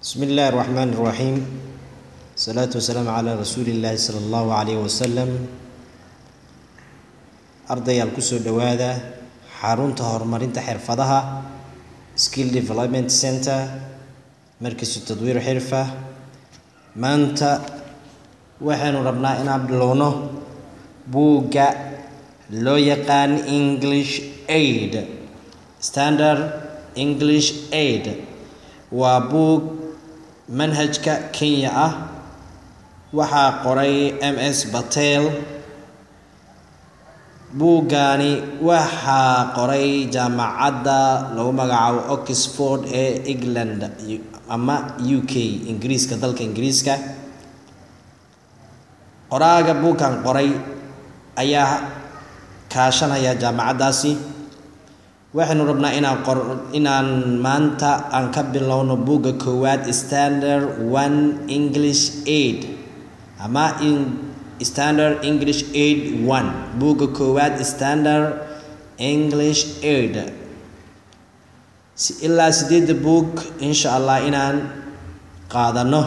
بسم الله الرحمن الرحيم الصلاة والسلام على رسول الله صلى الله عليه وسلم ardayaal kusoo dhowaada xarunta horumarinta xirfadaha skill development center markiisu tadwiir xirfa maanta waxaynu rabnaa inaan bilowno buugga loo yaqaan english aid standard english aid waa buug manhajka kenya ah waxaa qoray m s batel buuggaani waxaa qoray jaamacadda lagu magacaabo oxford ee england ama u k ingiriiska dalka ingiriiska qoraaga buugkan qoray ayaa kaashanaya jaamacaddaasi waxaynu rabnaa inaan qor inaan maanta aan ka bilowno buugga koowaad standard one english aid ama in standard english aid one buugga koowaad standard english aid ilaa sideedda buug insha allah inaan qaadano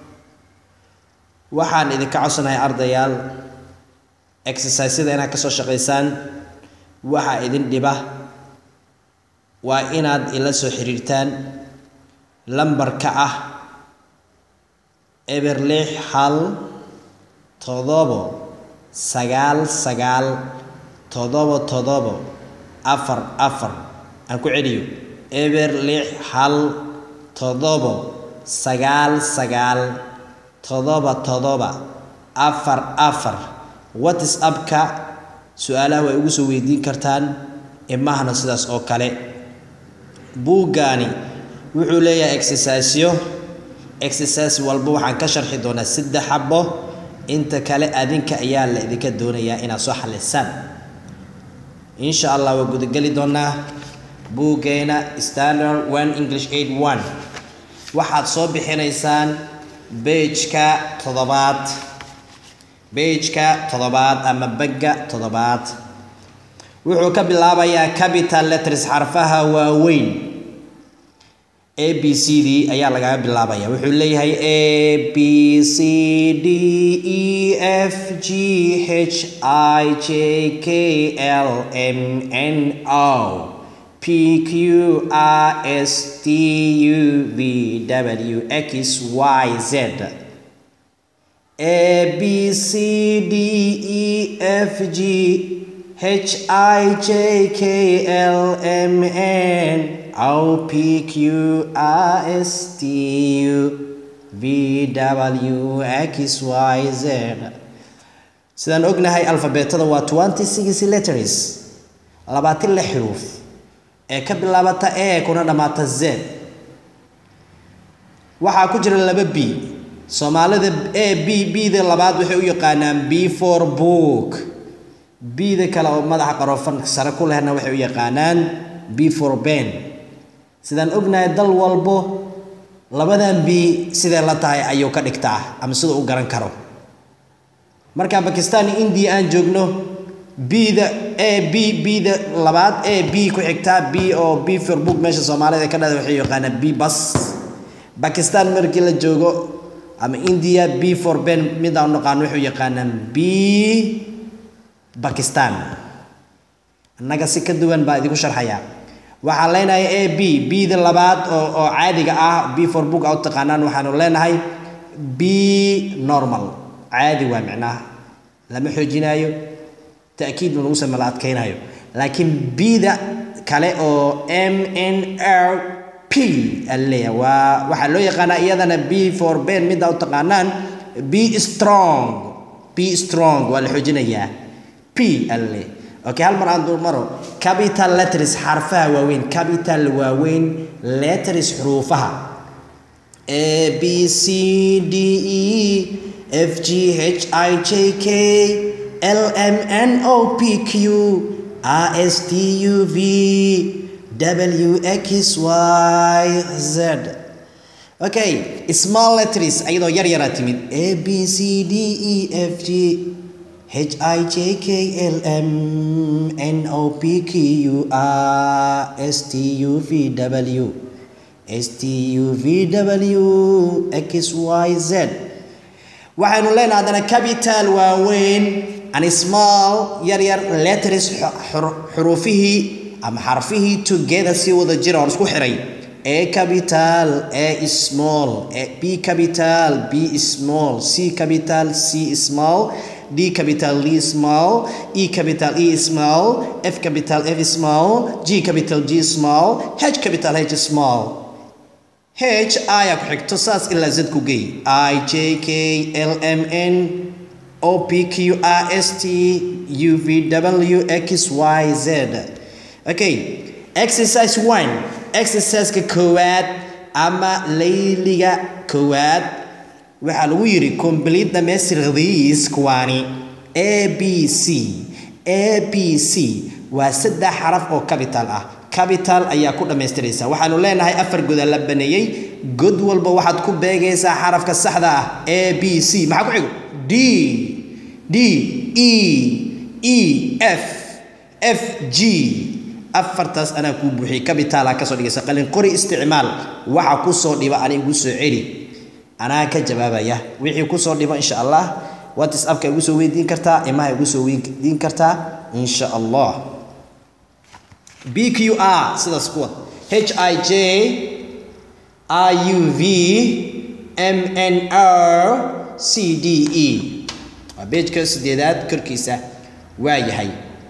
waxaan idinka codsanahay ardayaal exercisada inaad kasoo shaqaysaan waxaa idin dhiba waa inaad ila soo xiriirtaan lambarka ah eber lix hal todobo sagaal sagaal todobo todobo afar afar aan ku celiyo eber lix hal todobo sagaal sagaal todoba todoba afar afar whatsappka su-aalaha way ugu soo weydiin kartaan imahana sidaas oo kale buuggaani wuxuu leeyahay exercisyo exercise walba waxaan ka sharxi doonaa saddex xabo inta kale adinka ayaa la idinka doonayaa inaad soo xalisaan insha allah waa gudageli doonaa buuggeena standard one english aid one waxaad soo bixinaysaan beejka toddobaad beejka toddobaad ama bagga toddobaad wuxuu ka bilaabayaa capital letters xarfaha waaweyn a b c d ayaa lagaga bilaabaya wuxuu leeyahay a b c d e f g h i j k l m n o p q r s t u v w x y z a b c d e f g H I J K L M N O P Q R S T U V W X Y Z sidaan ognahay alfabeetada waa twenty six letters labaatan lix xuruuf ee ka bilaabata a kuna dhammaata z waxaa ku jira laba b soomaalida a b b-da labaad waxay u yaqaanaan b for book bida kale oo madaxa qarofan sare ku lehna waxay u yaqaanaan b for ben sidaan ognahay dal walbo labadan b sidee la tahay ayuu ka dhigtaa ama siduu u garan karo marka bakistan iyo india aan joogno bda a b bda labaad a b ku xigtaa b oo b for book meesha soomaalida ka dhada waxay yaqaanaan b bas bakistan markii la joogo ama india b for ben midaan naqaano waxay yaqaanaan b bakistan annaga si ka duwan baa idinku sharxaya waxaan leenahay a b b-da labaad oo oo caadiga ah b for book a u taqaanaan waxaanu leenahay b normal caadi waa micnaha lama xoojinaayo ta'kiid ma lagu sama la adkaynayo laakiin b-da kale oo m n r p aleeyahay waa waxaa loo yaqaanaa iyadana b for ben midda u taqaanaan b strong b strong waa la xoojinayaa p alle okay hal mar aan dul maro capital letters xarfaha waaweyn capital waaweyn letters xuruufaha a b c d e f g h i j k l m n o p q r s t u v w x y z okay small letters ayadoo yar yaraa timid a b c d e f g H I J K L M N O P Q R S T U V W s t u v w x y z waxaynu leenahay haddana capital waaweyn and small yar yar letters xuruufihii ama xarfihii together si wada jira oon isku xiray a capital a small b capital b small c capital c small D capital D small, E capital E small, F capital F small, G capital G small, H capital H small. H ayaa ku xigto saas ilaa Z ku geey I J K L M N O P Q R S T U V W X Y Z. Okay, exercise one. Exercise-ka koowaad ama layliga koowaad waxaa lagu yidhi complete dhamaystir these kuwaani a b c a b c waa saddex xaraf oo capital ah capital ayaa ku dhammaystiraysa waxaanu leenahay afar goda la baneeyey god walba waxaad ku beegaysaa xarafka saxda ah a b c maxaa ku xigo d d e e f f g afartaas anaa kuu buuxiyey capitala kasoo dhigaysa qalin qori isticmaal waxa kusoo dhiba ani igu soo celi anaa ka jawaabaya wixii kusoo dhibo insha allah whatsappka igu soo weydiin kartaa imaha igu soo weydiin kartaa insha allah b q r sidaas kuwa h i j r u v m n r c d e waa beejka sideedaad korkiisa waa yahay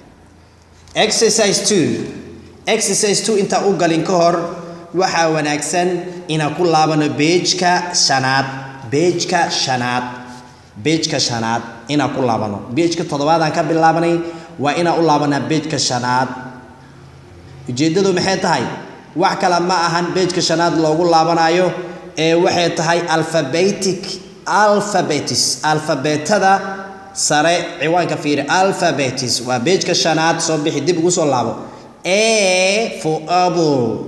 exercise two exercise two intaa u galin ka hor waxaa wanaagsan inaan ku laabano beejka shanaad beejka shanaad beejka shanaad inaan ku laabano beejka toddobaadaan ka bilaabanay waa inaan u laabanaa beejka shanaad ujeeddadu maxay tahay wax kale ma ahan beejka shanaad loogu laabanayo ee waxay tahay alphabetic alphabetis alfabeetada sare ciwaanka fiiri alphabetis waa beejka shanaad soo bixi dib ugu soo laabo a for apple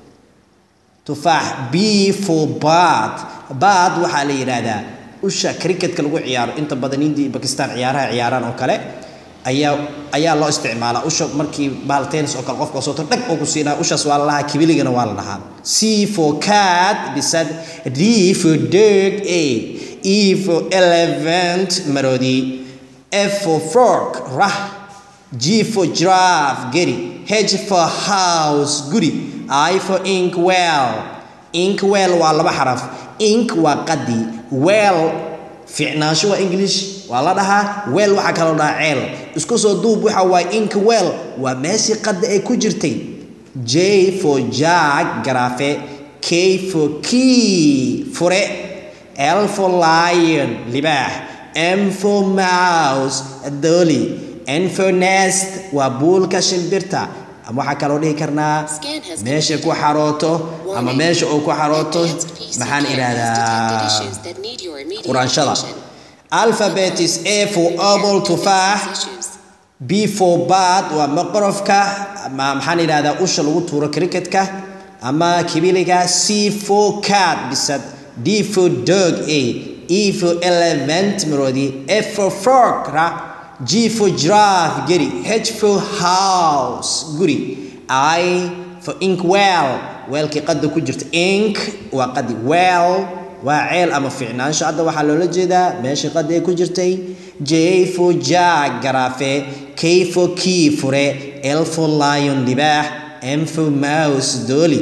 tufaax b for bad bad waxaa la yidhaahdaa usha cricketka lagu ciyaaro inta badan indiya bakistan ciyaaraha ciyaaraan oo kale ayaa ayaa loo isticmaalaa usha markii bahal tennis oo kale qofka sooto dhag oo ku siinaa ushaas waa la dhahaa kibiligana waa la dhahaa c for cat bisad d for dog a e for elephant maroodi f for fork rah g for giraffe geri h for house guri I for ink well ink well waa laba xaraf ink waa qadi well ficnaansho waa english waa la dhahaa well waxaa kaloo dhahaa ceel isku soo duub waxa waa ink well waa meeshii qada ay ku jirtay j for jag garaafe k for key fure l for lion libaax m for mouse dooli n for nest waa buulka shimbirta ama waxaa kaloo dhihi karnaa meesha ku xarooto ama meesha uu ku xarooto maxaan idhaahdaa quraanshada alphabetis a for apple tufaax b for bad waa maqrofka ama maxaan idhahdaa usha lagu tuuro cricketka ama kibiliga c for cat bisad d for dog a e for elephant maroodi f for fork ra G for giraffe geri H for house guri I for ink well weelkii qada ku jirta ink waa qadi well waa ceel ama ficnaansho hadda waxaa loola jeedaa meeshii qada ay ku jirtay J for jag garaafe K for key fure L for lion libaax M for mouse dooli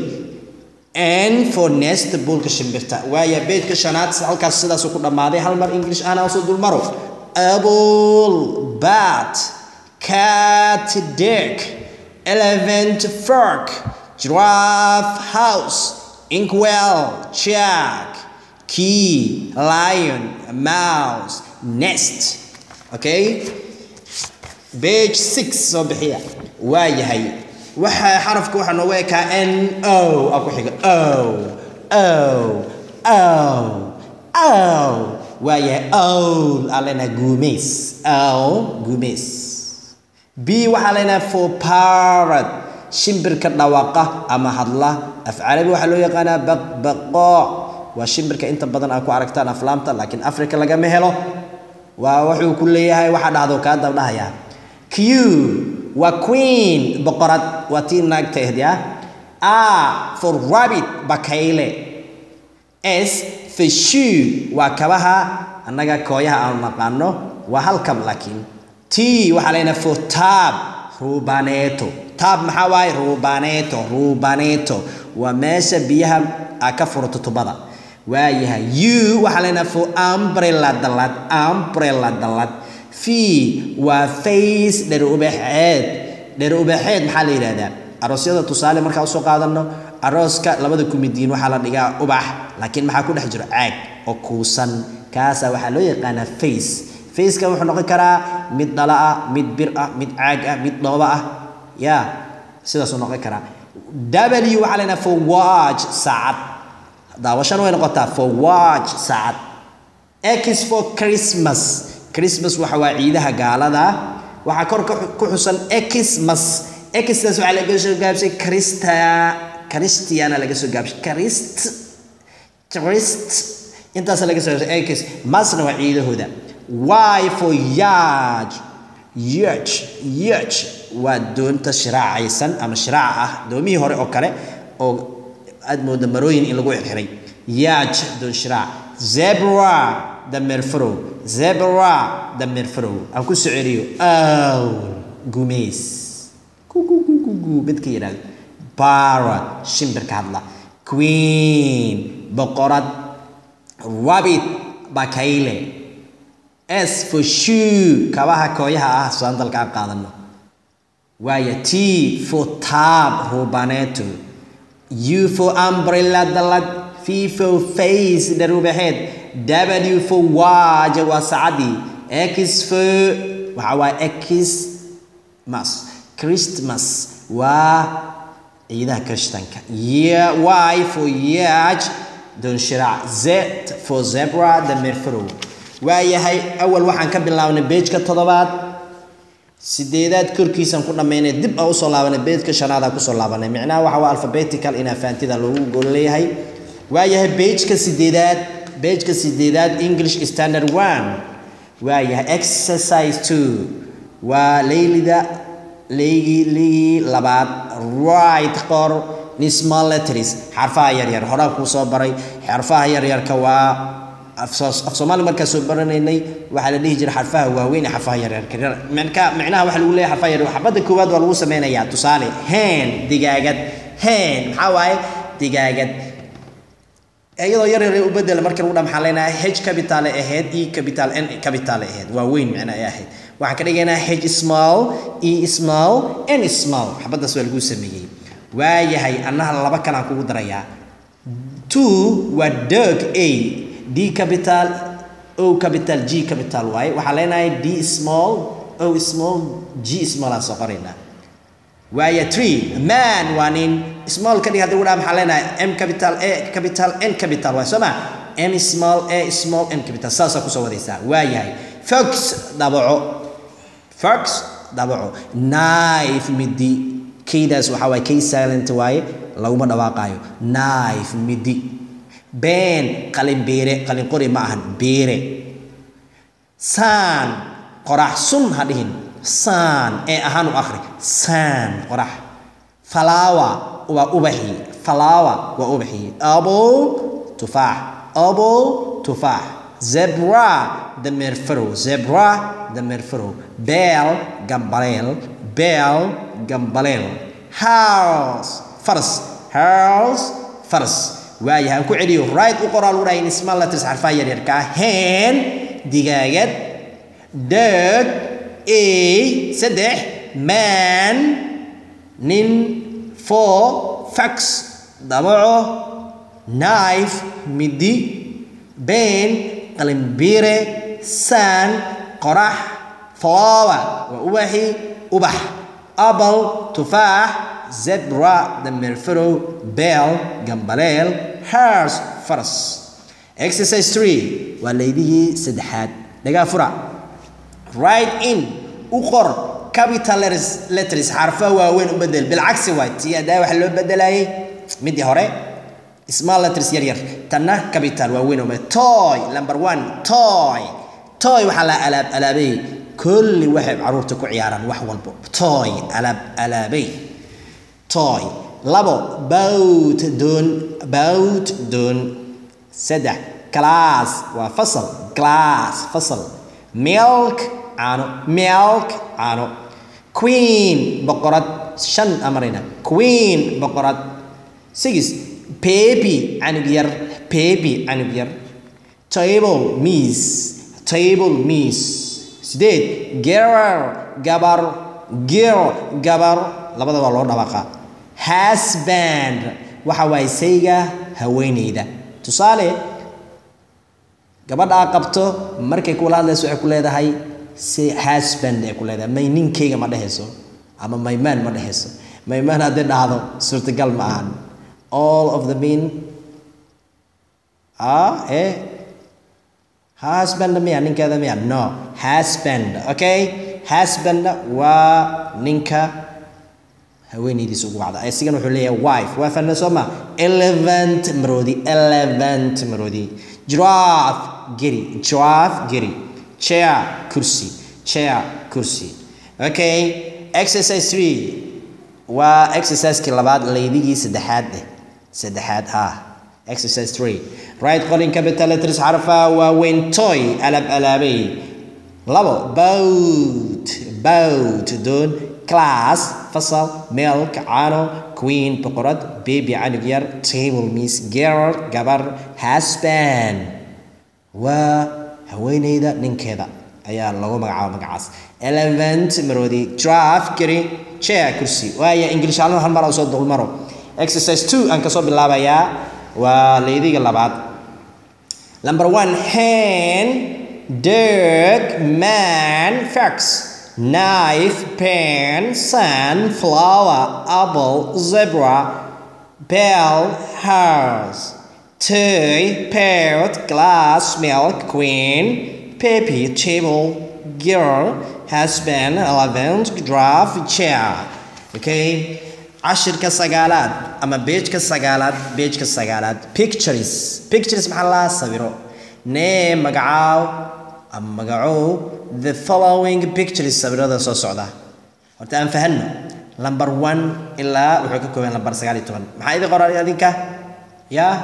N for nest buulka shimbirta waaya beedka shanaad halkaas sidaasuu ku dhammaaday hal mar english ana soo dulmaro apple, bat, cat, dick, elephant, fork, giraffe, house, inkwell, jack, key, lion, mouse, nest. Okay? Page 6 soo bixiya waa yahay waxa xarafka waxa noogu ekaa n o a ku xiga o o o o waayahay owl aan leenahay guumays owl guumays b waxaa leenahay for parrot shimbirka dhawaaqa ama hadla af carabi waxaa loo yaqaanaa baqbaqo waa shimbirka inta badan aad ku aragtaan aflaamta laakiin africa lagama helo waa wuxuu ku leeyahay waxa dhahdo kaa dabdhahaya q waa queen boqorad waa tii naagta ahdi ah R for rabbit bakayle S for shoe waa kabaha annaga kooyaha aanu naqaano waa hal kab laakiin T waxaa leenahay for tab rubaneeto tab maxaa waaye rubaneeto rubaneeto waa meesha biyaha aa ka furato tubada waayahay u waxaa leenahay for umbrella dallad umbrella dallad v waa face dher ubaxeed dher ubaxeed maxaa la yidhahdaa aroosyada tusaale markaa usoo qaadano arooska labada kumidiin waxaa la dhigaa ubax laakiin maxaa ku dhex jiro caag oo kuusan kaasaa waxaa loo yaqaanaa face faceka wuxuu noqon karaa mid dhala ah mid bir ah mid caag ah mid dhooba ah ya sidaasuu noqon karaa w waxaa leenaha for watch saacad daawashana way noqotaa for watch saacad x for christmas christmas waxa waa ciidaha gaalada waxaa kor ku xusan xmas xtaas waxaa laga soo gaabshay christa christiana laga soo gaabshay christ christ intaas laga soo gaabshay x masna waa ciidahooda y for yaaj yaaj yaaj waa doonta shiraacaysan ama shiraaca ah doomihii hore oo kale oo aad mooda marooyin in lagu xirxiray yaaj doon shiraac zebra dameer farow zebra dameer farow aan ku soo celiyo awl gumeys kukukukuku midka yidhahdo parrot shimbirka hadla queen boqorad rabbit bakayle s for shoe kabaha kooyaha ah saandalka aan qaadano waaya t for tab rubaneeto u for umbrella dalad v for face dharubaxeed w for watch waa saacadii x for waxa waa xmas christmas waa ciidaha krishtanka y for yaaj doon shiraac z for zebra dameer farow waayahay awal waxaan ka bilaabnay beejka toddobaad sideedaad korkiisaan ku dhammaynay dib aan usoo laabanay beejka shanaadaan kusoo laabanay micnaha waxa waa alphabetical inaa faantida loogu gol leeyahay waayahay beejka sideedaad beejka sideedaad english standard one waayahay exercise two waa leylida leygii leygii labaad right qor nismal letters xarfaha yaryar horaan kuu soo baray xarfaha yaryarka waa af soomaali markaa soo baranaynay waxaa la dhihi jiray xarfaha waaweyn ee xarfaha yaryarka mka micnaha waxa lagu leeyahay xarfaha yaryar xabadda koowaad waa lagu sameynayaa tusaale hen digaagad hen maxaa waaye digaagad iyadoo yar yar u bedela markii lagu dhaa maxaa leenahay h capital ay ahayd e capital n capital ay ahayd waa weyn micna ay ahayd waxaan ka dhigaynaa h small e small n small xabaddaas waa lagu sameeyey waayahay annaha laba kalaan kugu darayaa two waa dog a d capital o capital g capital waaye waxaan leenahay d small o small g small aan soo qoraynaa waaya tree man waa nin small ka dhig hadii ugu dhaa maxaa leenahay m capital a capital n capital waay soo ma m small a small n capital saasaa kusoo wadaysaa waayahay fox dabaco fox dabaco knife midi kaydaas waxaa waaye kay silent waaye laguma dhawaaqaayo knife midi been qalin beere qalin qori ma ahan beere saan qorax sun ha dhihin saan ee ahaan u akhri saan qorax falaawa waa ubaxii falaawa waa ubaxii apple tufaax apple tufaax zebra dameer farow zebra dameer farow beel gambaleel beel gambaleel house faras house faras waayahay aan ku celiyo right u qoraa lagu dhahay small letters xarfaha yaryarka ah hen digaagad dog a saddex man nin four fax dabaco knife midi been qalinbiire saan qorax flower waa ubaxi ubax apple tufaax zebra dameer farow beel gambaleel hars faras exercise three waa leydihii saddexaad dhagaa fura right in u qor capital letters letters xarfaha waaweyn u bedel bilcagsi waay tii adaa waxa loo bedelayay midii hore small letters yar yar tanna capital waaweyn oo toy number one toy toy waxaa la alaab alaabay kulli waxay caruurta ku ciyaaraan wax walbo toy alaab alaabay toy labo boat doon boat doon saddex class waa fasal class fasal milk caano milk caano queen boqorad shan amarayna queen boqorad six baby canug yar baby canug yar table miss table miss sideed girl gabar girl gabar labada waa loo dhawaqaa husband waxa waaye sayga haweeneyda tusaale gabadha aa qabto markay kula hadlayso waxay ku leedahay say husband ay ku leedahay may ninkayga ma dhehayso ama maymaan ma dhehayso maymaan haddii dhahdo suurtagal ma ahan all of the mean ah eh husband miya ninkeeda miya no husband okay husband waa ninka haweenaydiisa ugu wacda isigana wuxuu leeyahay wife waa fahna soo ma elephant maroodi elephant maroodi giraffe geri giraffe geri chair kursi chair kursi okay exercise three waa exerciseskii labaad laydigii saddexaad eh saddexaad ah exercise three right calling capital letters xarfa waaweyn toy alab alaabay labo boat boat doon class fasal milk caano queen boqorad baby canug yar table miss girl gabar husband waa haweeneyda ninkeeda ayaa lagu magacaaba magacaas elephant maroodi draft gari chair kursi waaya english ahaan hal mar aan soo dulmaro exercise two aan kasoo bilaabayaa waa leydiga labaad number one hen dog man fox knife pen sun flower apple zebra bell horse toy parrot glass milk queen baby table girl husband elephant giraffe chair okay cashirka sagaalaad ama beejka sagaalaad beejka sagaalaad pictures pictures maxaa laa sawiro nee magacaaw ama magacow the following pictures sawirada soo socda horta aan fahanno number one ilaa wuxuu ka kooban number sagaal iyo toban maxaa idin qoran adinka yaa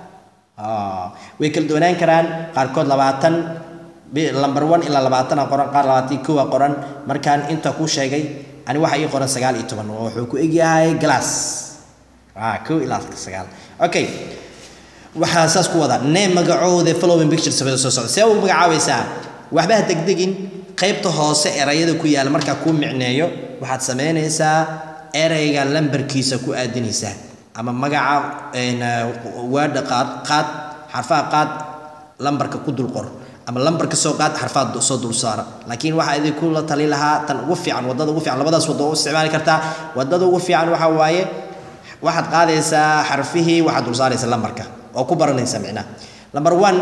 way kala duwanaan karaan qaarkood labaatan number one ilaa labaatan aa qoran qaar labaatan kow aa qoran markaan inta kuu sheegay ani waxa ii qoran sagaal iyo toban wuxuu ku egyahay glass kow ilaa sagaal okay waxaa saas ku wada nee magacooda following picture sabada soo socda see u magacaabaysaa waxba ha degdegin qaybta hoose erayada ku yaala markaa kuu micneeyo waxaad samaynaysaa erayga lambarkiisa ku aadinaysaa ama magaca waadha qaad qaad xarfaha qaad lambarka ku dul qor ama lambarka soo qaad xarfaad soo dul saara laakiin waxaa idinku la tali lahaa tan ugu fiican wadada ugu fiican labadaas waddo u isticmaali kartaa wadada ugu fiican waxaa waaye waxaad qaadaysaa xarfihii waxaad dul saaraysaa lambarka oo ku baranaysaa micnaha number one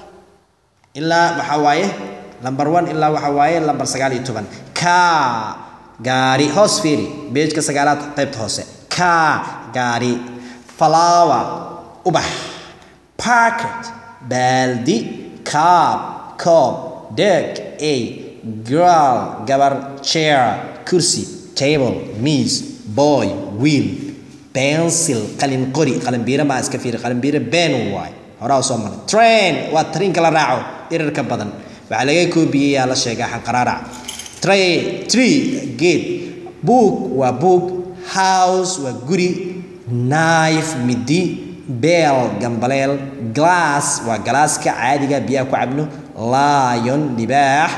ilaa waxaa waaye number one ilaa waxaa waaye lambar sagaal iyo toban ka gaari hoos fiiri beejka sagaalaad qaybta hoose ka gaari flower ubax packet baaldi kaab koob deg a girl gabar chair kursi table miis boy wheel pencil qalin qori qalin biira maa iska fiiri qalin biira ben waay horaa soo maray train waa trainka la raaco dhirirka badan waxaa laga koobiyeyaa la sheegaa xanqaraarac train tree geed book waa book house waa guri knife midi beel gambaleel glass waa galaaska caadiga biyaha ku cabno lion libaax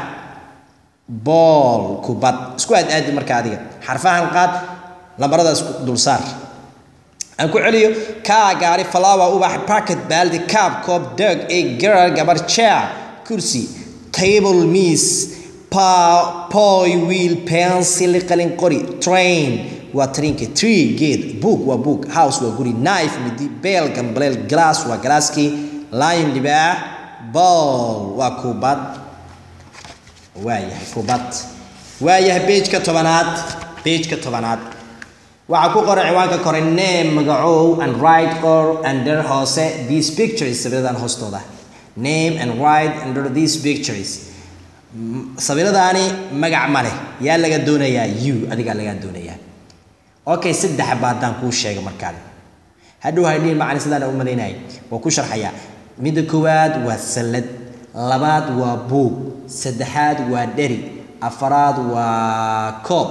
bool kubad isku aad aadi marka adiga xarfahan qaad lambaradaas dul saar aan ku celiyo kaa gaari flower ubax packet baaldi kaab koob dog egg girl gabar chair kursi table miss poy wheel pencil qalin qori train waa trainka tree geed book waa book house waa guri knife midi beel gambaleel glass waa galaaskii lion libaax ball waa kubad waayahay kubad waayahay beejka tobanaad beejka tobanaad waxaa ku qoran ciwaanka kore name magacow and right or under hoose these pictures sawiradan hoostooda name and right under these pictures sawiradaani magac ma leh yaa laga doonayaa you adigaa lagaa doonayaa okay saddex baa haddaan kuu sheega markaan hadhow hadhiin macni sidaan u malaynayay waa ku sharxayaa midda koowaad waa sallad labaad waa buug saddexaad waa dheri afaraad waa koob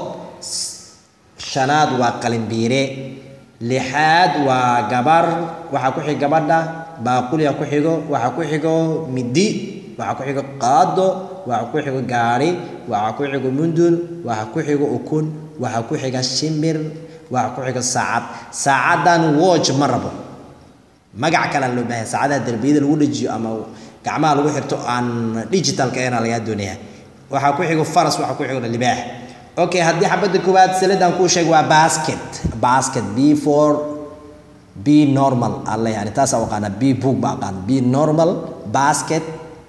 shanaad waa qalinbiire lixaad waa gabar waxaa ku xiga gabadha baaquliga ku xigo waxaa ku xigo midi waxaa ku xigo qaado waxaa ku xigo gaari waxaa ku xigo mundul waxaa ku xigo ukun waxaa ku xiga shimbir waxaa ku xiga saacad saacadan watch ma rabo magac kale loo baahan saacadaha derbiyada lagu dhajiyo ama gacmaha lagu xirto aan digitalka eena lagaa doonaya waxaa ku xigo faras waxaa ku xigo libaax okay haddii xabadda koowaad saladan kuu sheeg waa basket basket b for b normal alle yani taasaa aqaana b book ba aqaan b normal basket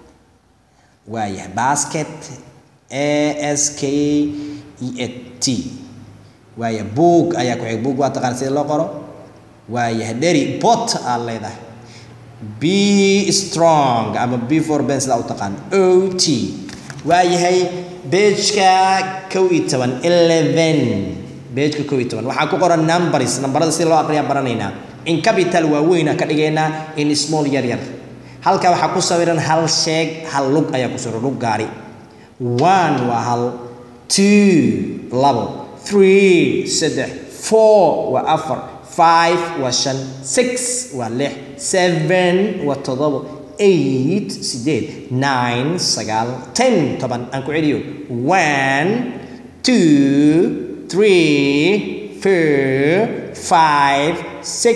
waayahay basket a s k e a t waaya book ayaa ku xig book waa taqaan sida loo qoro waayahay dheri bot aad leedahay be strong ama b for ben sidaa u taqaan o t waayahay beejka kow iyo toban eleven beejka kow iyo toban waxaa ku qoran numbers nambarada sida loo aqriyaa baranaynaa in capital waaweyna ka dhigaynaa in small yar yar halka waxaa ku sawiran hal sheeg hal lug ayaa ku sawiran lug gaari one waa hal two labo three saddex four waa afar five waa shan six waa lix seven waa toddobo eight sideed nine sagaal ten toban aan ku celiyo one two three four five six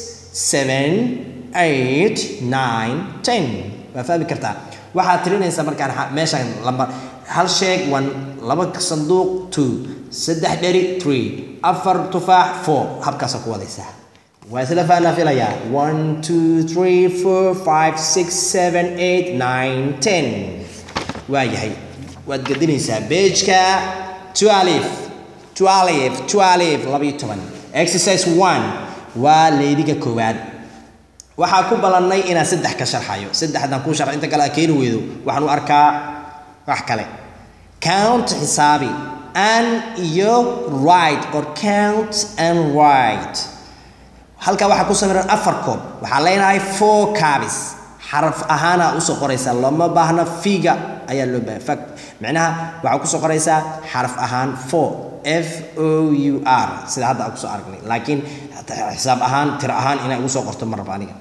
seven eight nine ten waa fahmi kartaa waxaad tirinaysaa markaan meeshaan lambar hal sheeg one laba sanduuq two saddex dheri three afar tufaax four habkaasaa ku wadaysaa waa isla fahnaa filayaa one two three four five six seven eight nine ten waa yahay waad gedinaysaa beejka twelve twelve twelve labayo toban exercise one waa leydiga koowaad waxaa ku ballannay inaan saddex ka sharxayo saddex haddaan kuu sharxo inta kale aa keeni weydo waxaan u arkaa wax kale count xisaabi and iyo right or count and right halkaa waxaa ku sawiran afar koob waxaa leenahay four cabis xaraf ahaana usoo qoraysaa looma baahna figa ayaa loo baahay fact micnaha waxaa kusoo qoraysaa xaraf ahaan four f o u r sida hadda aan kusoo aragnay laakiin xisaab ahaan tiro ahaan inay ugu soo qorto ma rabo aniga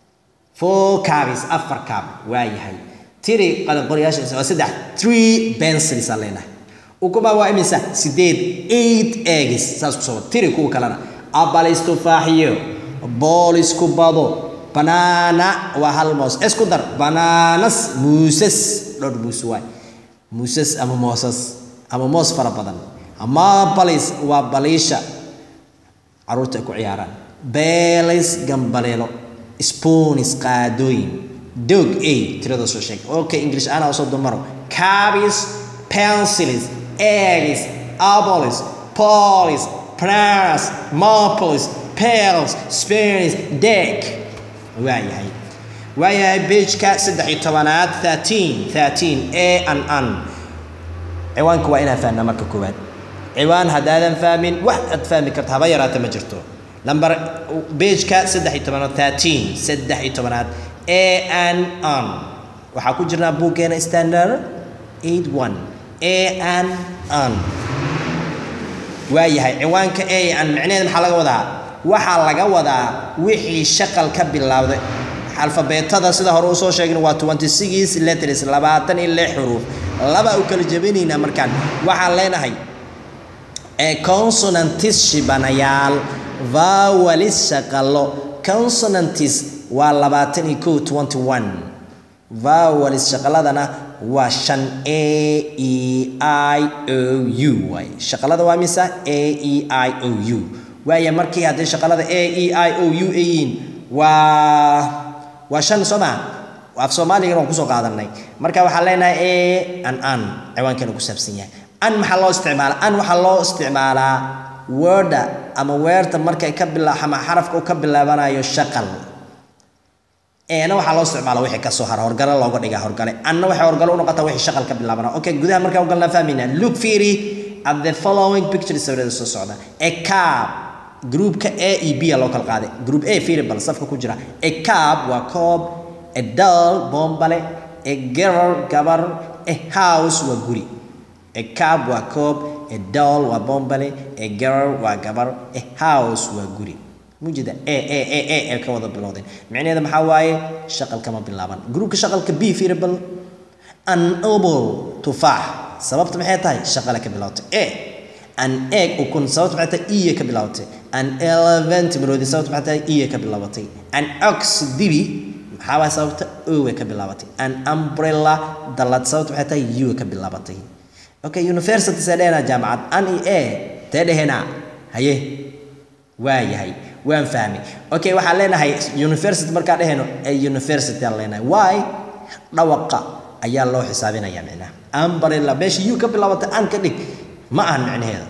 four cabis afar cab waa yahay tiri qalinqoriyaasha waa saddex three pencils aan leenahay ukumaa waa imisa sideed eight eggs saas kusoo wada tiri kuwa kalena abalis tufaaxiyo boolis ku bado banaana waa hal moos isku dar banaanas muusas dhowr muus waay muusas ama moosas ama moos fara badan ama balis waa baliisha caruurta ay ku ciyaaraan beelis gambaleelo spoonis qaadooyin dog a tirada soo sheeg okay english ana usoo dumaro cabis pencils eggs abolis polis Pras, Marples, Pels, Spanish, Deck. waayahay waayahay beejka saddex iyo tobanaad thirteen thirteen a an an ciwaanka waa inaan fahnaa marka koowaad ciwaan haddaadan fahmin wax aad fahmi karta haba yaraata ma jirto lambar beejka saddex iyo tobanaad thirteen saddex iyo tobanaad a an an waxaa ku jirnaa buuggeena standard eight one a an an waayahay ciwaanka a an micnaheed maxaa laga wadaa waxaa laga wadaa wixii shaqal ka bilowday alfabeetada sida hore usoo sheegna waa twenty six letters labaatan iyo lix xuruuf laba u kala jebinaynaa markaan waxaan leenahay consonantis shibanayaal vawalis shaqalo consonantis waa labaatan iyo kow twenty one vawalis shaqaladana waa shan a e i o u waay shaqalada waa misa a e i o u waaya markii haddii shaqalada a e i o u ay yihiin waa waa shan soo maa af soomaaligana waan kusoo qaadanay marka waxaan leenahay a an an ciwaankeena ku saabsan yahay an maxaa loo isticmaalaa an waxaa loo isticmaalaa worda ama weerta markay ka bila ama xarafka u ka bilaabanayo shaqal eena waxaa loo isticmaala wixii kasoo hara horgale looga dhigaa horgale anna waxay horgale u noqotaa wixii shaqal ka bilaabana okay gudaha markaa ugalnaa fahmayna look fiiri at the following pictures sawirada soo socda a cab groupka a e b loo kala qaaday group a fiiri bal safka ku jira a cab waa koob a doll bombale a girl gabar a house waa guri a cab waa koob a doll waa bombale a girl waa gabar a house waa guri mujida a a a a ee ka wada bilowdeen micnaheeda maxaa waaye shaqal kama bilaaban groupka shaqalka b fiiri bal an obol tufaax sababta maxay tahay shaqale ka bilowtay a an egg ukun sababta maxay tahay iya ka bilowtay an elephant maroodi sababta maxay tahay iya ka bilaabatay an ox dibi maxaa waay sababta owe ka bilaabatay an umbrella dalad sababta maxay tahay u ka bilaabatay okay university see dhehena jaamacad an i a tee dhehena haye waa yahay waan fahmay okay waxaan leenahay university markaa dheheno ee university aan leenahay why dhawaqa ayaa loo xisaabinaya micnaha umbrella meesha u ka bilaabatay an ka dhig ma ahan micnaheeda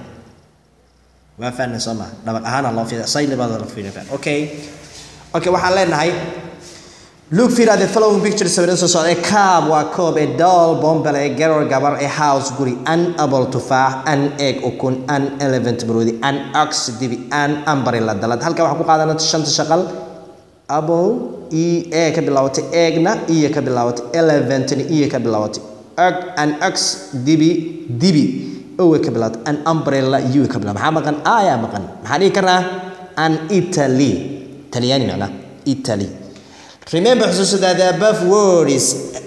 waa fahnay soo maa dhabaq ahaana loo fiida say libada la fiirin okay okay waxaan leenahay look fiir at the following picture sawirada soo socda a cab waa koob a doll bombel a girl gabar a house guri an apple tufaax an egg ukun an elephant maroodi an ox dibi an umbrella dalad halkaa waxaa ku qaadana shanta shaqal apple e a ka bilaabatay eggna iyo ka bilaabatay elephantna iyo ka bilaabatay egg an ox dibi dibi owe ka bilaabatay an umbrella u ka bilaabatay maxaa maqan ayaa maqan maxaa dhihi karnaa an italy talyaani macnaa italy remember xusuusada the above words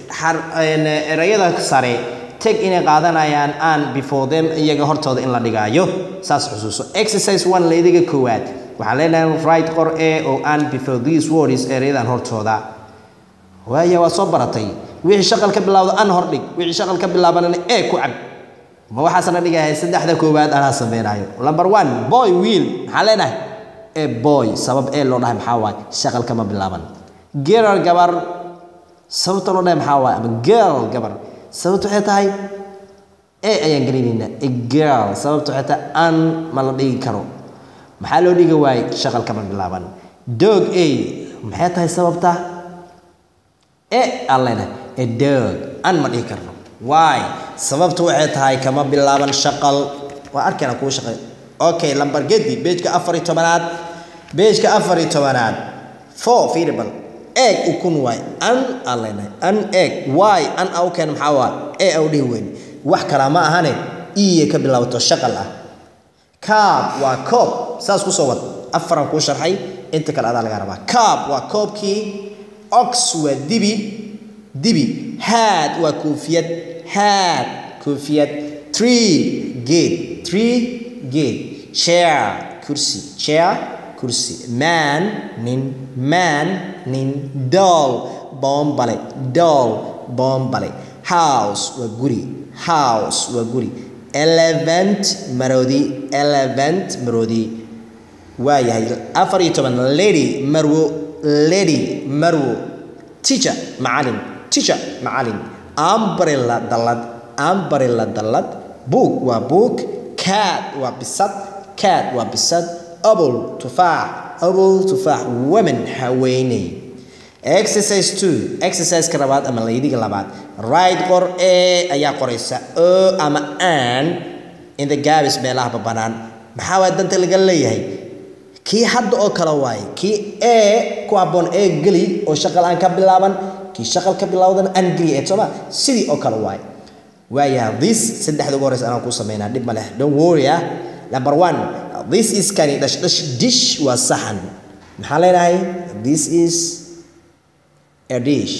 erayada sare tag inay qaadanayaan an before them iyaga hortooda in la dhigaayo saas xusuuso exercise one laydiga koowaad waxaan leenahay right qor e oo an before these words erayadan hortooda waaya waa soo baratay wixii shaqal ka bilaawda an hor dhig wixii shaqal ka bilaabanana e ku cab ma waxaasna dhigahay saddexda koowaad anaa sameynaayo number one boy wiil maxaan leenahay e boy sabab e loo dhahay maxaa waaye shaqal kama bilaaban girl gabar sababta loo dhahay maxaa waaye ama girl gabar sababta waxay tahay e ayaan gelinaynaa a girl sababta waxay tahay an ma la dhigi karo maxaa loo dhigi waaye shaqal kama bilaaban dog a maxay tahay sababta e aan leenahay a dog an ma dhihi karno why sababta waxay tahay kama bilaaban shaqal waa arkayna kugu shaqay okay lambar gedi beejka afar iyo tobanaad beejka afar iyo tobanaad four fiiribal eeg ukun waay an aan leenahay an eeg why an au keen maxaa waa e au dhihi weyn wax kalaa ma ahane iye ka bilaabato shaqal ah kaab waa koob saas kusoo wad afaran kuu sharxay inta kale adaa laga rabaa kaab waa koobkii ox waa dibi dibi haad waa koofiyad haad koofiyad tree geed tree geed chair kursi chair kursi man nin man nin doll boombale doll boombale house waa guri house waa guri elephant maroodi elephant maroodi waa yahay afar iyo toban lady marwo lady marwo teacher macalin teacher macalin umbrella dallad umbrella dallad book waa book cat waa bisad cat waa bisad apple tufaax apple tufaax women haweeney exercise two exerciseka labaad ama laydiga labaad right qor e ayaa qoraysa o ama an in the gabis meelaha banaan maxaa waay danta laga leeyahay kii hadda oo kale waaye kii e ku habboon ee geli oo shaqal aan ka bilaaban kii shaqal ka bilaawdana aan geli ee sooma sidii oo kale waaye waayaha this saddexda ugu horeysa anaan kuu sameynaa dhib ma leh don't worry ah number one this is kani dhash dhash dish waa saxan maxaa leenahay this is a dish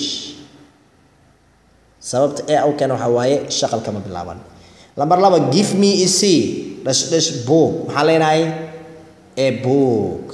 sababta ee au keena waxaa waaye shaqal kama bilaaban lambar laba give me a c dhash dhash book maxaa leenahay a book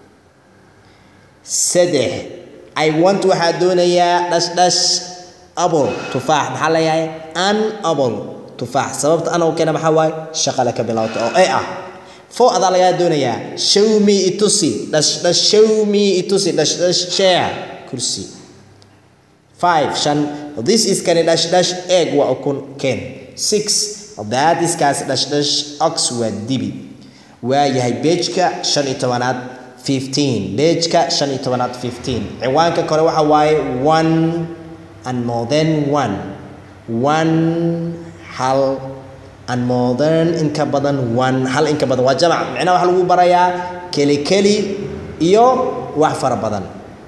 saddex i want waxaa doonayaa dhash dhash apple tufaax maxaa leeyahay an apple tufaax sababta an au keena maxaa waaye shaqale ka bilaawta oo e ah four adaa lagaa doonayaa show me itusi dhash dhash show me itusi dhash dhash share kursi five shan this is kani dash dash egg waa ukun ken six that is kaas dash dash ox waa dibi waa yahay beejka shan iyo tobanaad fifteen beejka shan iyo tobanaad fifteen ciwaanka kore waxa waaye one and more than one one hal and more than in ka badan one hal in ka badan waa jamac micnaha waxaa lagu barayaa keli keli iyo wax fara badan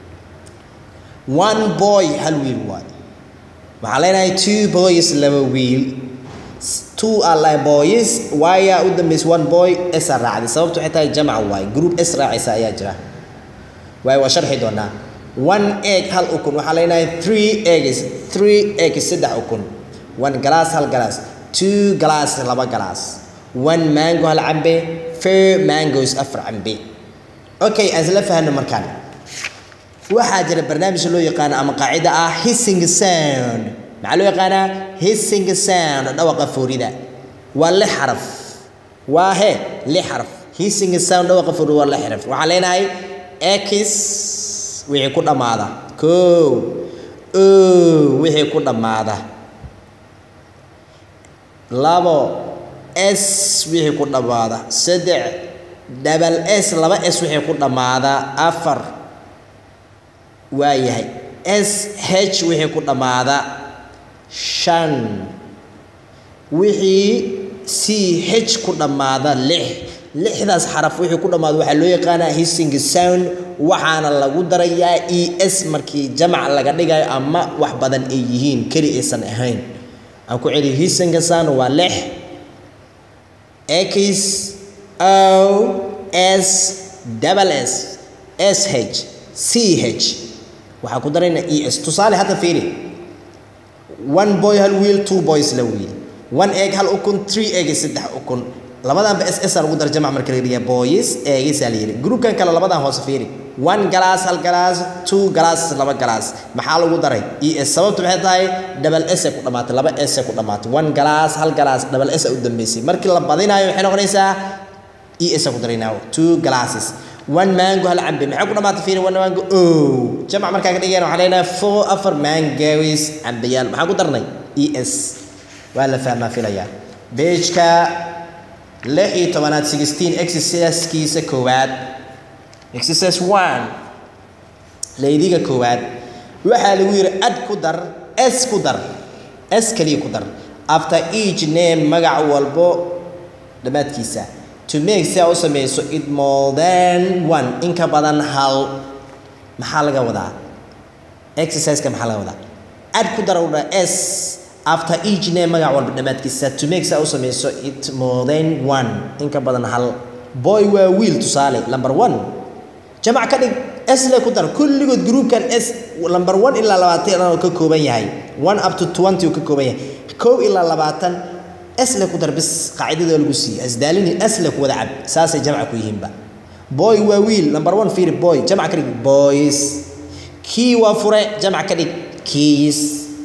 one boy hal wiil waay waxaa leenahay two boys laba wiil two are like boys waayaa u dambaysa one boy s a raacday sababtu waxay tahay jamac waay group s raacaysa ayaa jira waay waa sharxi doonaa one egg hal ukun waxaa leenahay three eggs three eggs saddex ukun one glass hal glass two glass laba glass one mango hal cambe four mangoes afar cambe okay aan isla fahno markaan waxaa jira barnaamij loo yaqaano ama qaacida ah hissing sound maxaa loo yaqaanaa hissing sound dhawaqa foorida waa lix xaraf waa he lix xaraf hissing sound dhawaqa foorida waa lix xaraf waxaan leenahay x wixii ku dhammaada kow o wixii ku dhammaada labo s wixii ku dhammaada saddex double s laba s wixii ku dhammaada afar waa yahay s h wixii ku dhammaada shan wixii c h ku dhammaada lix lixdaas xaraf wixii ku dhammaada waxaa loo yaqaanaa hissing sound waxaana lagu darayaa e s markii jamac laga dhigayo ama wax badan ay yihiin keli aysan ahayn aan ku celiyo hissing sound waa lix x o s double s s h c h waxaa ku daraynaa e s tusaale hadda fiiri one boy hal wiil two boys la wiil one egg hal ukun three egg saddex ukun labadanba s s lagu dara jamac marka la dhiga boys eggs la yiri groupkan kale labadan hoose fiiri one glass hal glass two glass laba glass maxaa lagu daray e s sababtu maxay tahay double s ku dhamaatay laba s ku dhamaatay one glass hal glass double s u dambeysay markii la badinayo waxay noqonaysaa e s ku daraynaa two glasses one mango hal cambe maxay ku dhamaatay fiiri one mango oh jamac markaa ka dhigayna waxaan leenahay four afar mangoes cambeyaal maxaa ku darnay e s waa la fahmaa filayaa beejka lix iyo tobanaad sixteen exercisekiisa koowaad exercise one laydiga koowaad waxaa lagu yidhi ad ku dar s ku dar s kaliya ku dar after each name magac walbo dhammaadkiisa to make si aa u samayso it more than one in ka badan hal maxaa laga wadaa exerciseka maxaa laga wadaa ad ku dar udha s after each name magac walba dhammaadkiisa to make si aa u samayso it more than one in ka badan hal boy waa wiil tusaale number one jamac ka dhig s le ku dar kulligood groupkan s number one ilaa labaatan oo ka kooban yahay one up to twenty uu ka kooban yahay kow ilaa labaatan s le ku dar bis qaacidada lagu siiyey asdaalini s le ku wada cab saasay jamca ku yihiinba boy waa wiil number one fiiri boy jamac ka dhig boys kii waa fure jamac ka dhig keys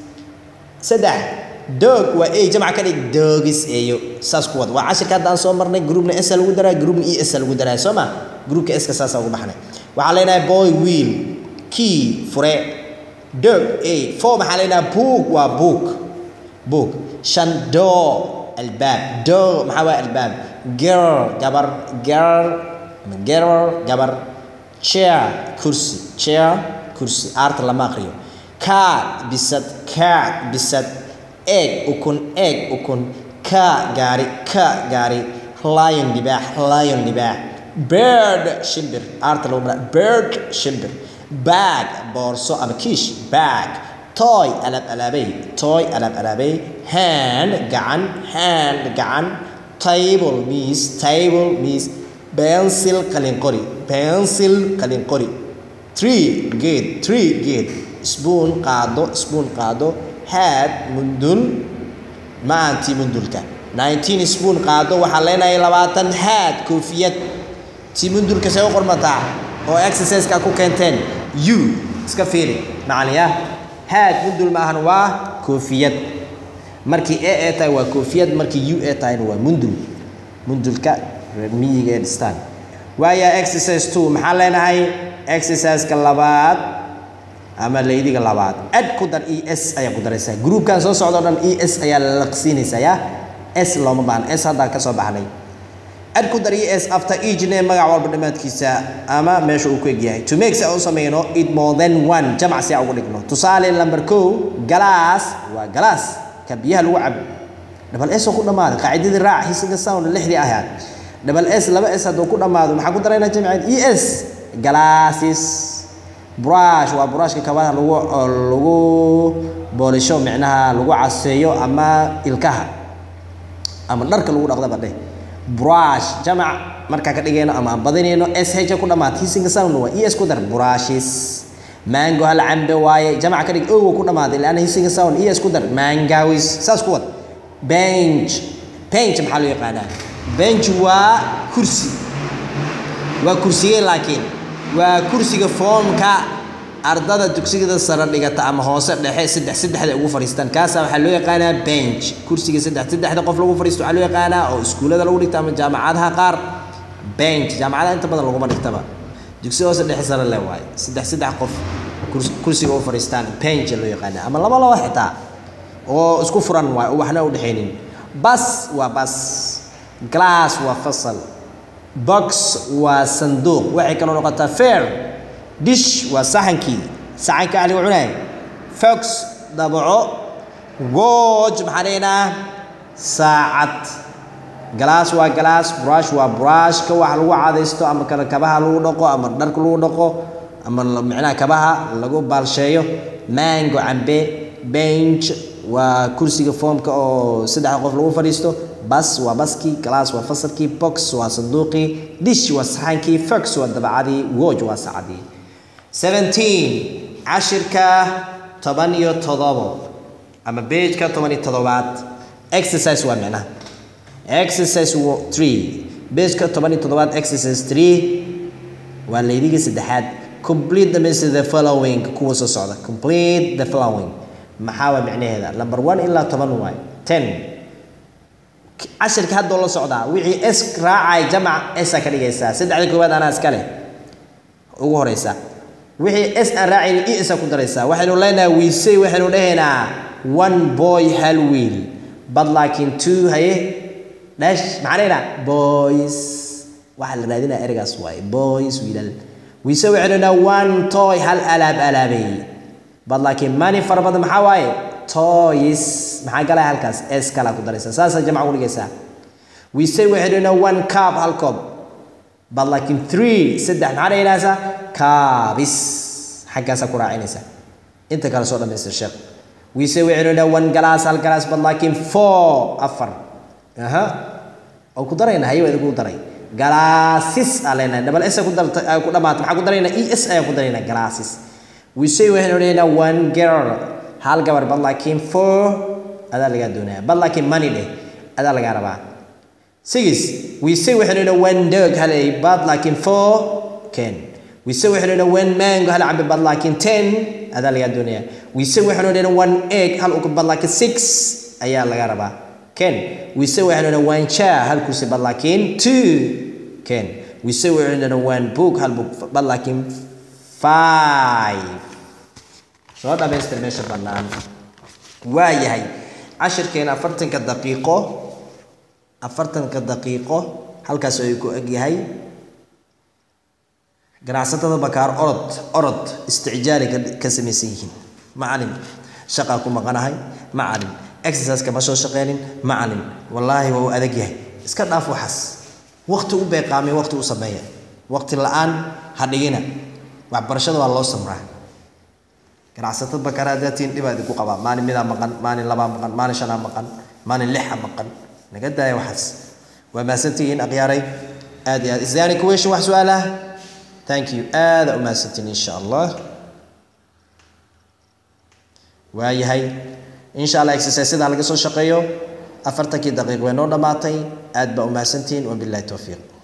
saddex dog waa ey jamac ka dhig dogis eeyo saas ku wad waa cashirka hadda aan soo marnay groupna s lagu daraa groupna e s lagu daraa soo ma groupka s ka saasa ugu baxnay waxaa leenahay boy wiil key fure dog ey four maxaa leenahay book waa book book shan door albaab door maxaa waa albaab girl gabar girl girl gabar chair kursi chair kursi aarta lama aqriyo cat bisad cat bisad egg ukun egg ukun ka gaari ka gaari lion libaax lion libaax bird shimbir aarta lagu mara bird shimbir bag boorso ama kiish bag toy alaab alaabay toy alaab alaabay hand gacan hand gacan table miis table miis pencil qalin qori pencil qalin qori tree geed tree geed spoon qaado spoon qaado had mundul maantii mundulka nineteen spoon qaado waxaa leenahay labaatan had koofiyad tii mundulka see u qormataa oo exerciseka ku keenteen u iska fiiri macaliya had mundul ma ahan waa koofiyad markii a ee tahay waa koofiyad markii u ee tahayna waa mundul mundulka reer miyiga ee dhistaan waaya exercise two maxaa leenahay exerciseka labaad ama laydiga labaad ad ku dar e s ayaa ku daraysaa groupkan soo socda o dhan e s ayaa laqsiinaysaa ya s looma baahna s haddaan ka soo baxnay ad ku dar e s after each name magac walba dhammaadkiisa ama meesha uu ku egyahay to make si aan u samayno it more than one jamac si aan ugu dhigno tusaale number kow galaas waa galaas ka biyaha lagu cabo double s oo ku dhammaaday qaacidadii raac hissing sound lixdii ahayd double s laba s hadduu ku dhammaado maxaa ku daraynaa jamciin e s glasses brush waa brushka kabaha lagu lagu boolisho micnaha lagu caseeyo ama ilkaha ama dharka lagu dhaqdaba dheh brush jamac markaa ka dhigayno ama aan badinayno s h ku dhammaata hissing sound waa e s ku dar brushes mango hal cambe waaye jamac ka dhig owa ku dhammaaday laana hissing sound e s ku dar mangawis saas ku wad bench bench maxaa loo yaqaanaa bench waa kursi waa kursigee laakiin waa kursiga foomka ardada dugsigada sare dhigata ama hoose dhexe saddex saddexda ugu fadhiistaan kaasa waxaa loo yaqaanaa bench kursiga saddex saddexda qof lagu fadhiisto waxaa loo yaqaanaa oo iskuullada lagu dhigta ama jaamacadaha qaar bench jaamacadaha inta badan laguma dhigtaba dugsi hoose dhexe sare le waaye saddex saddex qof kursiga u fadhiistaan bench loo yaqaanaa ama laba laba xitaa oo isku furan waaye oo waxna u dhexaynin bas waa bas glass waa fasal box waa sanduuq waxay kaloo noqotaa fair dish waa saxankii saxanka ahliga cunay fox dabaco watch maxaa dhaynaa saacad galaas waa galaas brush waa brushka wax lagu cadaysto ama kale kabaha lagu dhaqo ama dharka lagu dhaqo ama micnaha kabaha lagu baalsheeyo mango cambe bench waa kursiga foomka oo saddexda qof lagu fadhiisto bas waa baskii glass waa fasalkii box waa sanduuqii dish waa saxankii fox waa dabacadii watch waa saacadii seventeen cashirka toban iyo todobo ama bejka toban iyo todobaad exercise waa micnaha exercise three bejka toban iyo todobaad exercise three waa laydiga saddexaad complete the message the following kuwa soo socda complete the following maxaa waa micnaheeda number one ilaa toban waay ten cashirka haddoo la socdaa wixii s raacay jamac sa ka dhigaysaa saddexda koowaad anaa iska leh ugu horeysa wixii s aan raacayni e sa ku daraysaa waxaynu leenahay wiisay waxaynu dhahaynaa one boy hal wiil but laakiin two haye dhash maxaa dhahaynaa boys waxaa la raadinaya ereygaas waaye boys wiilal wiise waxaynu dhahnaa one toy hal alaab alaabay but laakiin mani fara badan maxaa waaye toys maxaa galaya halkaas s kala ku daraysaa saasaa jamc ku dhigaysaa we say waxaynu dhahnaa one cup hal koob but laakiin three saddex maxaa dhahaynaysaa kaabis xaggaasaa ku raacinaysaa inta kale soo dhamaystir sheekh we say waxaynu dhahnaa one galaas hal galaas but laakiin four afar aha oo ku darayna hayo idinku daray galaasis aa leenahay double s ku darta ku dhamaata maxaa ku daraynaa e s ayaan ku daraynaa galaasis we say waxaynu dhahnaa one girl hal gabar bad laakiin four adaa lagaa doonaya bad laakiin money dheh adaa lagaa rabaa six we say waxaynu dhahnaa one dog hal ay bad laakiin four ken we say waxaynu dhahnaa one mango hal cambe bad laakiin ten adaa lagaa doonaya we say waxaynu dhahnaa one egg hal uka bad laakiin six ayaa lagaa rabaa ken we say waxaynu dhahnaa one chair hal kursi bad laakiin two ken we say waxaynu dhahnaa one book hal book bad laakiin five soo dhamaystir meesha bannaan waa yahay cashirkeena afartanka daqiiqo afartanka daqiiqo halkaas ay ku eg yahay ganacsatada bakaar orod orod isticjaali ka samaysan yihiin macalin shaqaa ku maqanahay macalin exercise kama soo shaqeynin macalin wallaahi waa u adag yahay iska dhaaf waxaas waqti u beeqaamay waqti u sameeya waqti la-aan ha dhigina waxbarashada waa loo samraa ganacsatada bakaar hadaatiin dhibaa idinku qabaa maalin midaa maqan maalin labaa maqan maalin shanaa maqan maalin lixa maqan naga daaya waxaas waa mahadsantihiin akhyaaray aad iyo aad isdaani kuweeshin wax su-aal ah thank you aada u mahadsantiin insha allah waayahay insha allah exercisada laga soo shaqeeyo afartankii daqiiq way noo dhammaatay aad baa u mahadsantihiin wabillahi towfiiq